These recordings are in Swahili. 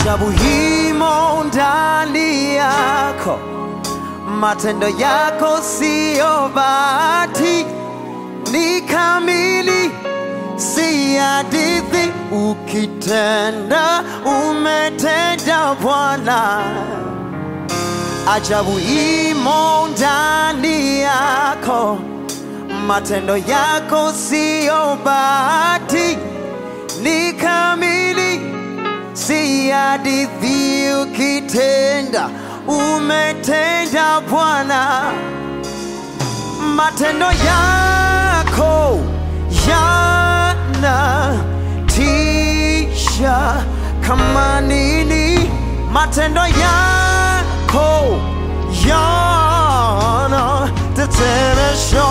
ajabu himo ndani yako, matendo yako siyo bahati, ni kamili, si hadithi. Ukitenda umetenda Bwana, ajabu imo ndani yako, matendo yako siyo bahati, ni kamili si hadithi. Ukitenda umetenda Bwana, matendo yako yanatisha kama nini, matendo yako yanatetemesha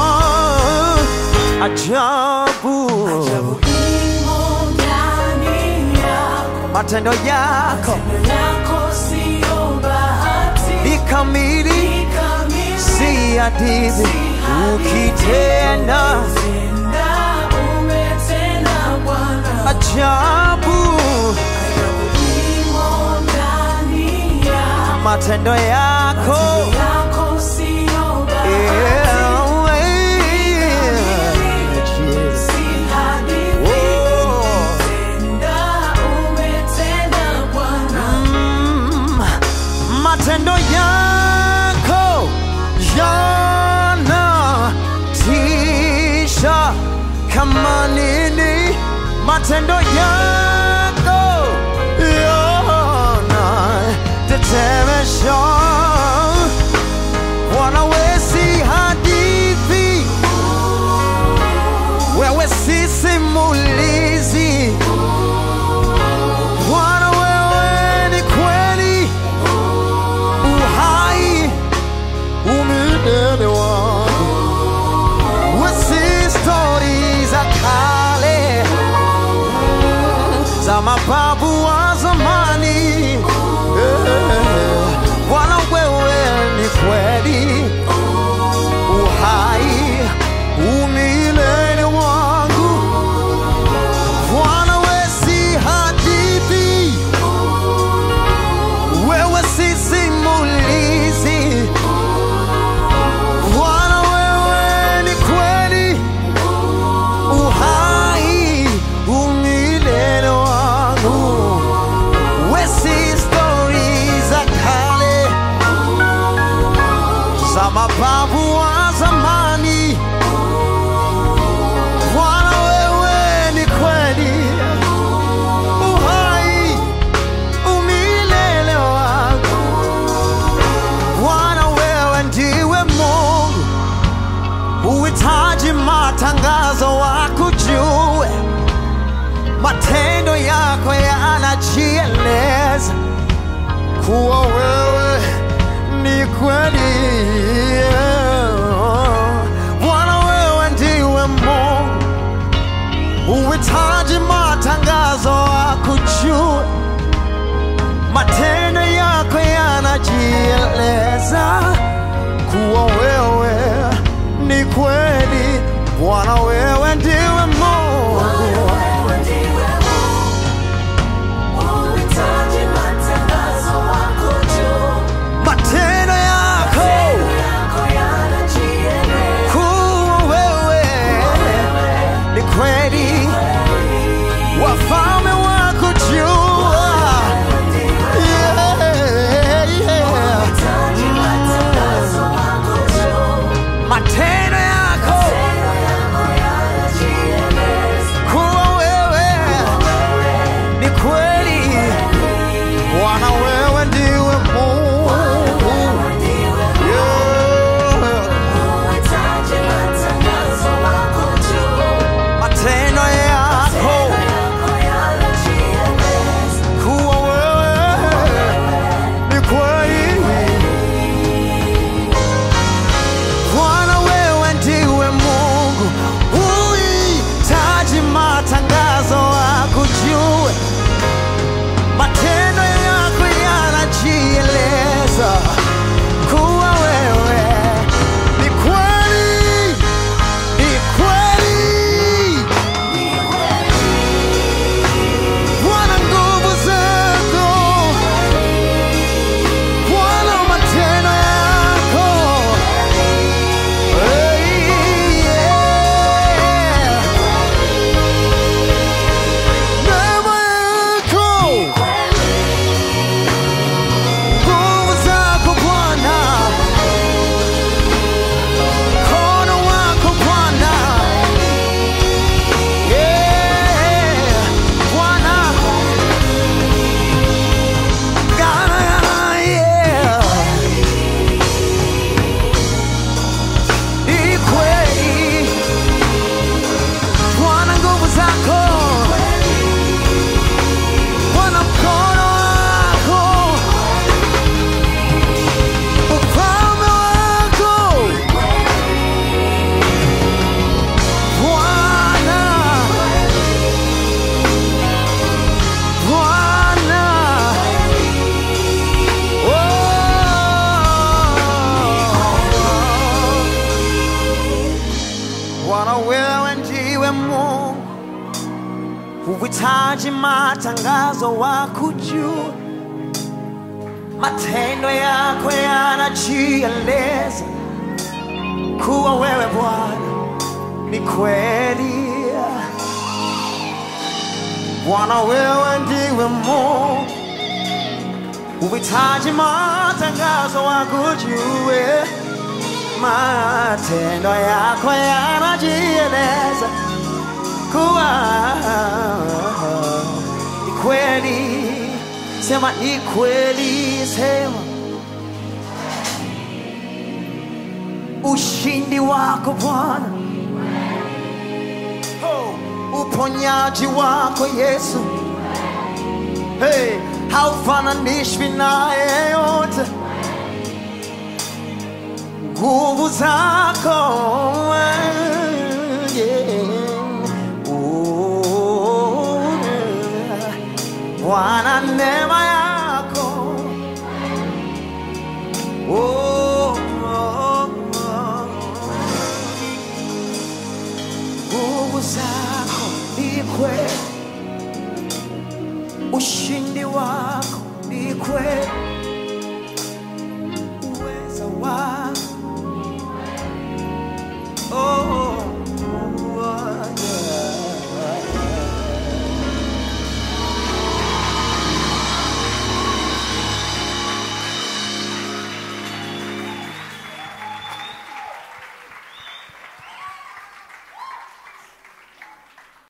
ajabu, Imo ndani yako, matendo yako matendo yako siyo bahati, ni kamili ni kamili, si hadithi. Ukitenda tenda umetenda Bwana. ajabu, Imo ndani yako, matendo yako yako siyo bahati, Yeah, si hadithi, Oh, tenda umetenda Bwana. mm, matendo yako yanatisha kama nini, matendo yako yanatetemesha. Bwana, wewe si hadithi, wewe si simulizi. Bwana, wewe ni kweli, uhai, umilele wangu. Wewe si stori za kale, za mababu wa zamani. Eh, Bwana, wewe ni kweli, uhai, umilele wangu. Bwana, wewe si hadithi, wewe si simulizi. Bwana, wewe ni kweli, uhai, umilele wangu. Wewe si stori za kale, za mababu wa zamani. Bwana, wewe ni kweli, uhai, umilele wangu. Bwana, wewe ndiwe Mungu, uhitaji matangazo wakujue, matendo yako yanajieleza kuwa wewe ni kweli. Bwana, wewe ndiwe Mungu, uhitaji matangazo wakujue, matendo yako yanajieleza kuwa wewe ni kweli. Bwana, wewe ndiwe Mungu, Wewe ndiwe Mungu, uhitaji matangazo wako juu. matendo yako Yako yanajieleza kuwa wewe ni kweli, wafalme wako jua yeah, yeah. uhitaji matangazo wako juu. matendo yako Yako yanajieleza Uhitaji matangazo wa kujua, matendo yako yanajieleza kuwa wewe Bwana ni kweli. Bwana, wewe ndiwe Mungu. Uhitaji matangazo wa kujue, matendo yako yanajieleza kuwa ni kweli. Sema ni kweli, sema ushindi wako Bwana, oh, uponyaji wako Yesu, hey, haufananishwi na yeyote. Nguvu zako yeah. Oh, yeah. Bwana, neema yako oh, oh, oh. nguvu zako ni kweli, ushindi wako ni kweli.